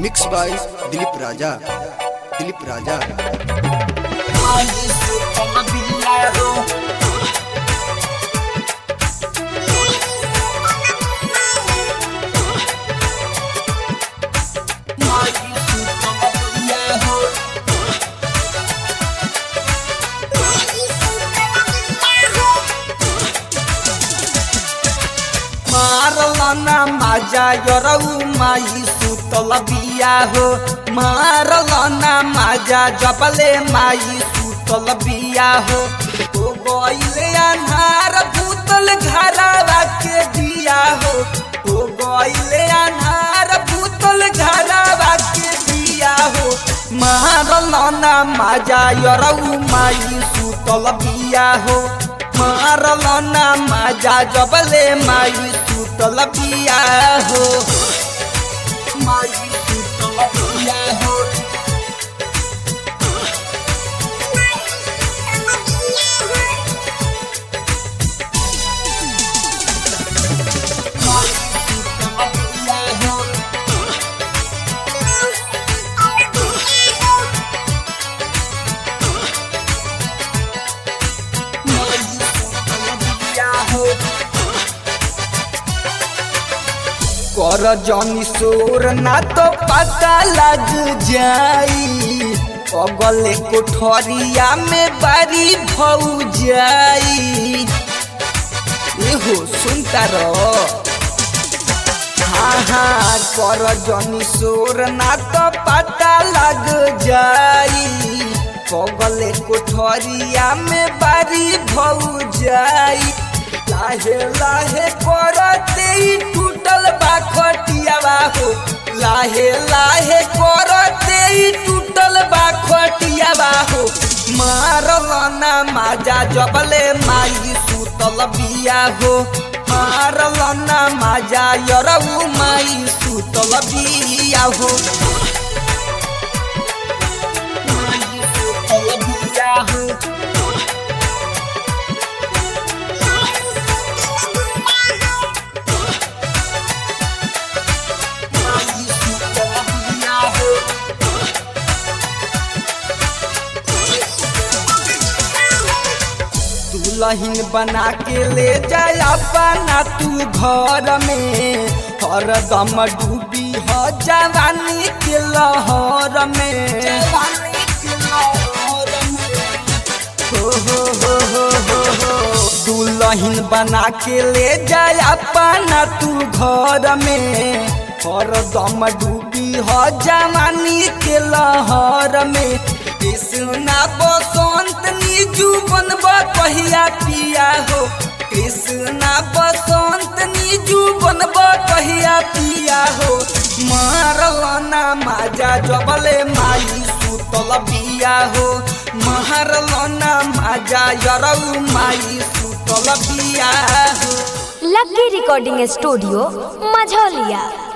mix by Dilip Raja Dilip Raja मारलना माजा यरऊ माई सुतल बिया हो मारलना माजा जबले माई सुतल बिया हो ओ गइले अन्हार भूतल घरावा के दिया हो ओ गइले अन्हार भूतल घरावा के दिया हो मारलना माजा यरऊ माई सुतल बिया हो मारलना माजा जबले माई सुतल बिया हो माई सुतल बिया हो माई सुतल बिया हो माई सुतल बिया हो कर जनी सोर ना तो पता लग जाई अगले कोठरिया में बारी भौ जाई एहो सुनता रहो हाँ हाँ कर जनी सोर ना तो पता लग जाई पगले कोठरिया में बारी भौ जाई लाहे लाहे करते ही टूटल बा खटियावा हो लाहे लाहे करते ही टूटल बा खटियावा हो मारलना माजा जबले माई सुतल बिया हो मारलना माजा यरऊ माई सुतल बिया हो माई सुतल बिया हो माई सुतल बिया हो दुल्हन बना के ले जाय अपना तू घर में हरदम डूबी हो जवानी के लहर में हो हो हो हो हो हो दुल्हन बना के ले जाय अपना तू घर में हरदम डूबी हो जवानी के लहर में कृष्णा बसंत निजू बनब कहिया पिया हो कृष्णा बसंत निजू बनब कहिया पिया हो मारलना माजा जबले माई सुतल बिया हो मारलना माजा यरऊ माई सुतल बिया हो लकी रिकॉर्डिंग स्टूडियो मझौलिया